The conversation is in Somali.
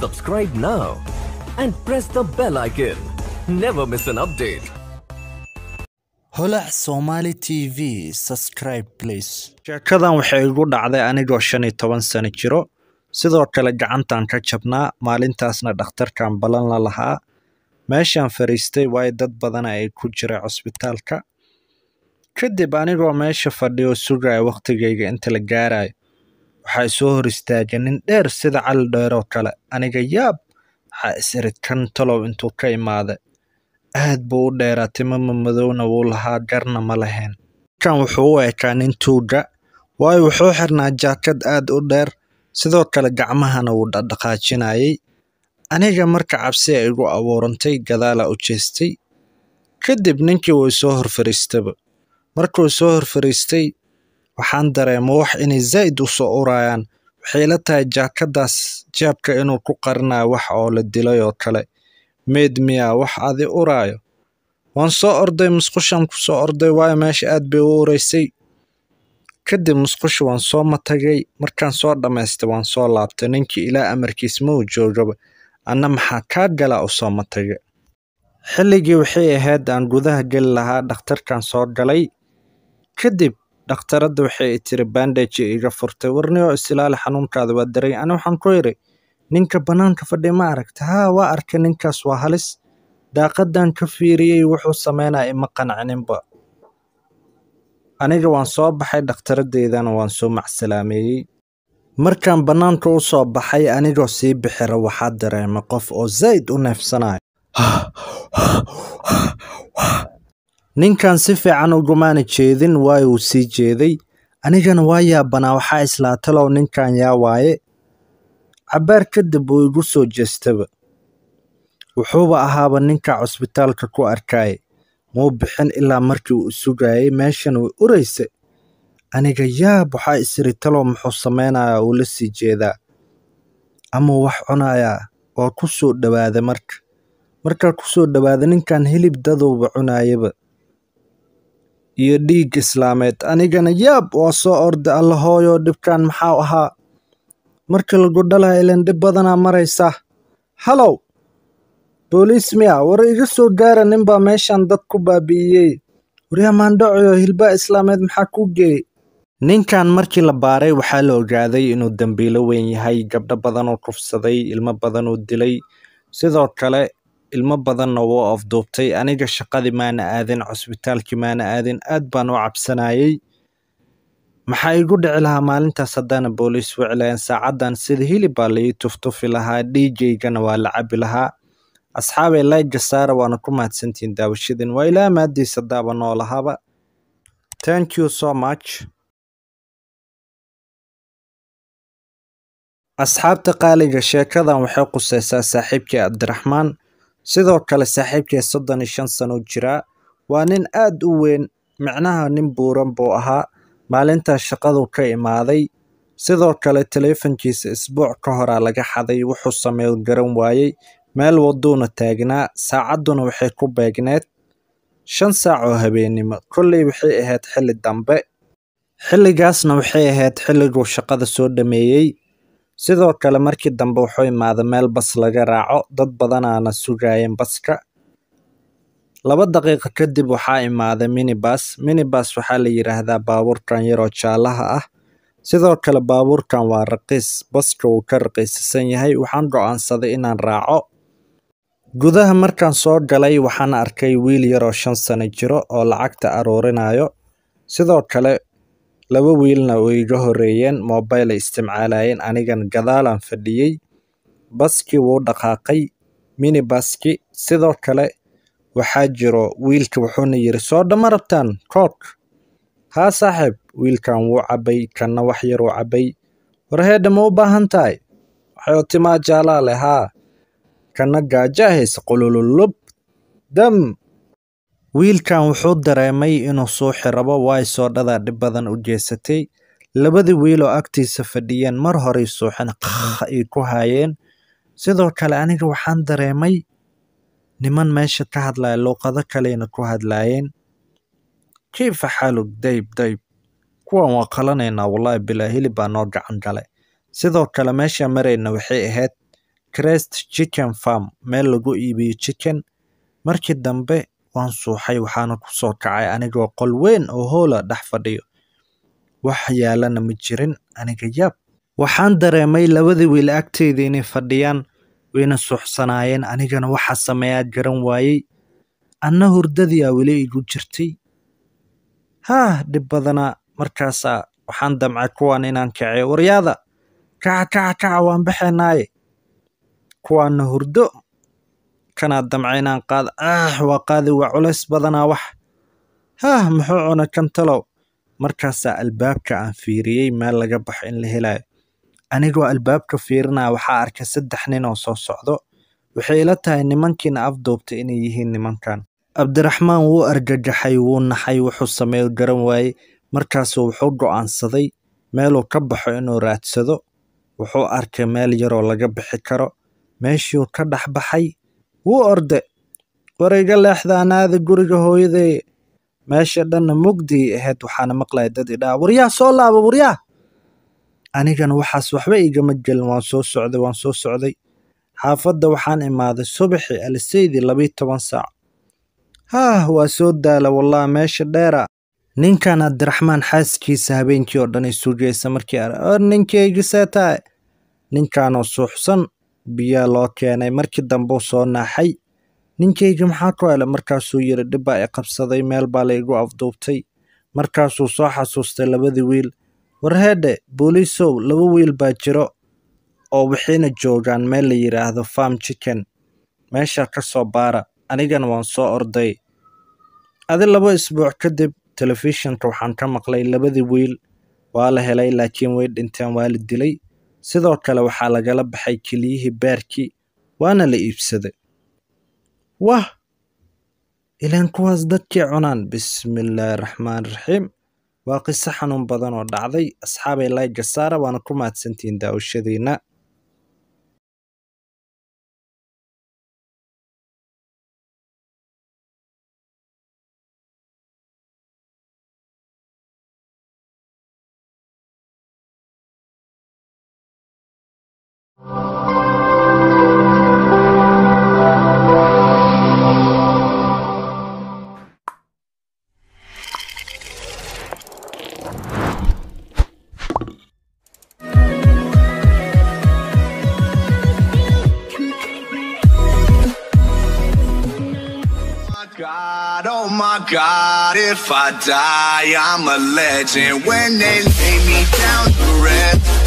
Subscribe now and press the bell icon. Never miss an update. holac somali tv subscribe please sheekadan waxay igu dhacday anigoo shan iyo toban sano jiro sidoo kale gacantan ka jabnaa maalintaasna dhakhtarkan ballan la lahaa meeshaan fariistay waayo dad badana ay ku jira cusbitaalka kadib anigoo meesha fadhiyo sugaya wakhtigayga inta la gaarayo waxaa soo hor istaagay nin dheer sida cali dheeroo kale aniga yaab waxaa is irid kan talow intuu ka imaaday aad buu u dheeraa timama madowna wuu lahaa garna ma lahayn kan wuxuu u ekaa nin tuuga waayo wuxuu xirnaa jaakad aad u dheer sidoo kale gacmahana wuu dhaqdhaqaajinayay aniga marka cabsi ay igu abuurantay gadaalaa u jeestay kadib ninkii wuu soo hor fariistaba markuu soo hor fariistay waxaan dareema wax inay zaa'id u soo urayaan waxay la tahay jaakadaas jaabka inuu ku qarinayo wax oo la dilay oo kale meed miyaa wax adi uraayo waan soo orday musqushaan ku soo orday waayo meesha aad bay u ureysay kadib musqusha waan soo matagay markaan soo dhammaystay waan soo laabtay ninkii ilaa amarkiis ma uu joogaba anna maxaa kaa galaa u soo matagay xilligii waxay ahayd aan gudaha geli lahaa dhakhtarkan soo galay kadib dhakhtaradda waxay i tiri bandage iga furtay warniyoo isilaali xanuunkaada waa daray ani waxaan ku idhi ninka bannaanka fadhi ma aragta haa waa arkay ninkaas waa halis daaqadan ka fiiriyey wuxuu sameynaya ima qancaninba aniga waan soo baxay dhakhtaraddeydana waan soo macsalaameeyey markaan bannaanka u soo baxay anigoo sii bixira waxaa dareemay qof oo zaa'id u neefsanayo ninkan si fiican ugumaana jeedin waayo uu sii jeeday anigana waa yaabanaa waxaa islaa talow ninkan yaa waaye cabbaar kadib wuu igu soo jeestaba wuxuuba ahaaba ninka cusbitaalka ku arkaaye muu bixin ilaa markii uu sugayay meeshan way uraysa aniga yaab waxaa isiri talow muxuu samaynayaa uu la sii jeedaa amau wax cunayaa waa ku soo dhowaaday marka markaa ku soo dhowaaday ninkan hilib dadowba cunaayaba iyo dhiig islaameed anigana yaab waa soo orday alla hooyo dhibkan maxaa ahaa markii lagu dhalaha ilan dhib badanaa maraysa halow booliis miya war iga soo gaara ninbaa meeshan dad ku baabi'iyey waryaa maandhacoyo hilbaa islaameed maxaa ku geeyey ninkan markii la baaray waxaa la ogaaday inuu dembiilo weyn yahay gabdho badan uu kufsaday ilmo badan uu dilay sidoo kale ilmo badanna wuu afduubtay aniga shaqadii maana aadin cusbitaalkii maana aadin aad baan u cabsanayay maxaa igu dhici lahaa maalintaas haddaana booliis wiclayan saacaddan sida hilib baa laii tuftufi lahaa dhiigaygana waa la cabi lahaa asxaabay layga saara waana ku mahadsantihiin daawashadin waa ilaa maadiisa daaba noolahaba thank you so much asxaabta qaaliga sheekadan waxay qusaysaa saaxiibkii cabdiraxmaan sidoo kale saaxiibkii soddon iyo shan sano jiraa waa nin aad u weyn micnaha nin buuran buu ahaa maalintaas shaqaduu ka imaaday sidoo kale taleefankiisa isbuuc ka horaa laga xaday wuxuu sameeyo garan waayey meel waduuna taagnaa saacadduna waxay ku beegneed shan saac oo habeennimo kolley waxay ahayd xilli dambe xilligaasna waxay ahayd xilliguu shaqada soo dhameeyey sidoo kale markii dambe wuxuu imaaday meel bas laga raaco dad badanaana sugayeen baska laba daqiiqo kadib waxaa imaaday minibas minibas waxaa la yidhaahdaa baabuurkan yaroo jaalaha ah sidoo kale baabuurkan waa raqiis baska wuu ka raqiisisan yahay waxaan go'aansaday inaan raaco gudaha markaan soo galay waxaan arkay wiil yaroo shan sano jiro oo lacagta aruurinayo sidoo kale laba wiilna way iga horreeyeen mobail ay isticmaalayeen anigan gadaalaan fadhiyey baskii wuu dhaqaaqay minibaski sidoo kale waxaa jiro wiilka wuxuuna yidhi soo dhama rabtaan kook haa saaxiib wiilkan wuu cabbay kanna wax yar uu cabbay warheedha ma u baahan tahay waxay timaa jaalaa leh haa kanna gaaja hayse qulululub dam wiilkan wuxuu dareemay inuu suuxi rabo waay soodhadaa dhib badan u jeesatay labadii wiil oo agtiisa fadhiyeen mar horey suuxin ay ku haayeen sidoo kale aniga waxaan dareemay niman meesha ka hadlaya luuqado kalena ku hadlaayeen kayfa xaalug dayb dayb kuwan waa qalanaynaa wallaahi bilaa hilib baa noo gacan gale sidoo kale meesha marayna waxay ahayd crest chicken farm meel lagu iibiyo chicken markii dambe waan suuxay waxaana ku soo kacay anigoo qol weyn oo hoola dhex fadhiyo wax yaalana ma jirin aniga yaab waxaan dareemay labadii wiil agteyda inay fadhiyaan wayna suuxsanaayeen anigana waxa sameeyaa garan waayey anna hurdadii aa weli igu jirtay haah dhib badanaa markaasaa waxaan damcay kuwan inaan kaciyo waryaada kaca kaca kaca waan baxaynaaye kuwaana hurdo kanaa damca inaan qaado ah waa qaadi waa culays badanaa wax haah muxuu cuna kantalow markaasaa albaabka aan fiiriyey meel laga baxo in la helayo anigoo albaabka fiirinaya waxaa arkay saddex nin oo soo socdo waxay ila tahay nimankiina afduubtay inay yihiin nimankan cabdiraxmaan wuu argagaxay wuu naxay wuxuu sameeyo garan waayey markaasuu wuxuu go'aansaday meeluu ka baxo inuu raadsado wuxuu arkay meel yaroo laga bixi karo meeshiuu ka dhex baxay wuu orde war iga leexda anaada guriga hooyaday meesha dhanna mugdii ahayd waxaana maqlaya dad idhaa waryaa soo laaba waryaa anigana waxaas waxba igama gelin waan soo socday waan soo socday xaafadda waxaan imaaday subaxii aliseydii labiyi toban saac haah waa soo daala wallah meesha dheera ninkan abdiraxmaan xaaskiisa habeenkii oo dhan ay sugaysa markii ar ninkaygi see tahay ninkanoo suuxsan biyaa loo keenay markii dambeu soo naaxay ninkaygi maxaa ku hele markaasuu yidhi dhibbaa i qabsaday meel baa laygu afduubtay markaasuu soo xasuustay labadii wiil warheedhe booliisow laba wiil baa jiro oo waxayna joogaan meel la yidhaahdo farm chicken meesha ka soo baara anigana waan soo orday adi laba isbuuc kadib telefishinka waxaan ka maqlay labadii wiil waa la helay laakiin way dhinteen waa la dilay sidoo kale waxaa lagala baxay keliyihii beerkii waana la iibsaday wah ilaan kuwaas dadkii cunaan bismillaahi raxmaan raxiim waa qiso xanuun badan oo dhacday asxaabay layga saara waana ku mahadsantihiin daawashadiina God, oh my God, if I die, I'm a legend. When they lay me down to rest,